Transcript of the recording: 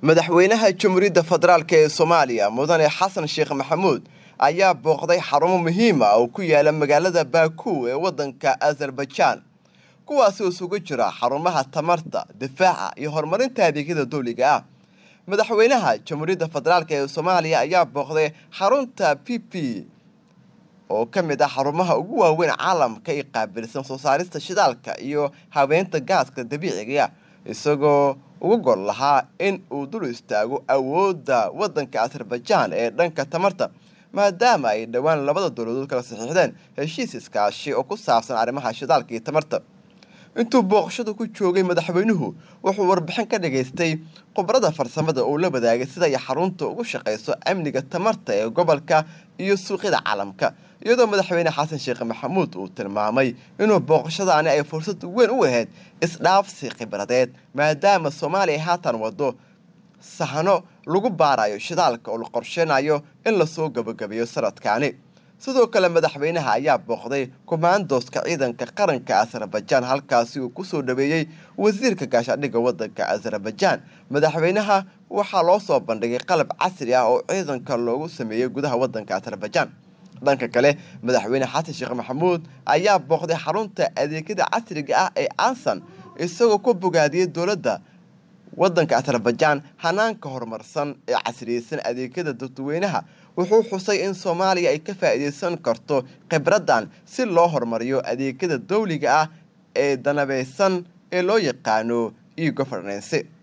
madaxweynaha jamhuuriyadda federaalk ee soomaaliya mudane xasan sheekh maxamuud ayaa booqday xarumo muhiim ah oo ku yaala magaalada baaku ee waddanka azerbaijaan kuwaasi oo isugu jira xarumaha tamarta difaaca iyo horumarinta adeegyada dowliga ah madaxweynaha jamhuuriyadda federaalk ee soomaaliya ayaa booqday xarunta p p oo ka mid ah xarumaha ugu waaweyn caalamka ee qaabilsan soo saarista shidaalka iyo habeynta gaaska dabiiciga isagoo uga gol lahaa in uu dul istaago awoodda waddanka azerbaijaan ee dhanka tamarta maadaama ay dhowaan labada dowladood kala saxiixdeen heshiis iskaashi oo ku saabsan arrimaha shidaalka iyo tamarta intuu booqashadu ku joogay madaxweynuhu wuxuu warbixin ka dhagaystay khubarada farsamada uu la wadaagay sida ay xarunta ugu shaqayso amniga tamarta ee gobolka iyo suuqyada caalamka iyadoo madaxweyne xasan sheekh maxamuud uu tilmaamay inuu booqashadaani ay fursad weyn u ahayd isdhaafsi khibradeed maadaama soomaaliya haatan wado sahno lagu baarayo shidaalka oo la qorsheynayo in lasoo gabagabeeyo sanadkaani sidoo kale madaxweynaha ayaa booqday kumaandooska ciidanka qaranka azerbaijaan halkaasi uu kusoo dhaweeyey wasiirka gaashaadhigga waddanka azerbaijaan madaxweynaha waxaa loo soo bandhigay qalab casri ah oo ciidanka loogu sameeyey gudaha waddanka azerbaijaan dhanka kale madaxweyne xasan sheekh maxamuud ayaa booqday xarunta adeegyada casriga ah ee ansan isagoo ku bogaadiyey dowladda waddanka azerbaijaan hanaanka horumarsan ee casriyeysan adeegyada dadweynaha wuxuu xusay in soomaaliya ay ka faa'iidaysan karto khibraddan si loo horumariyo adeegyada dawliga ah ee danabeysan ee loo yaqaano e governance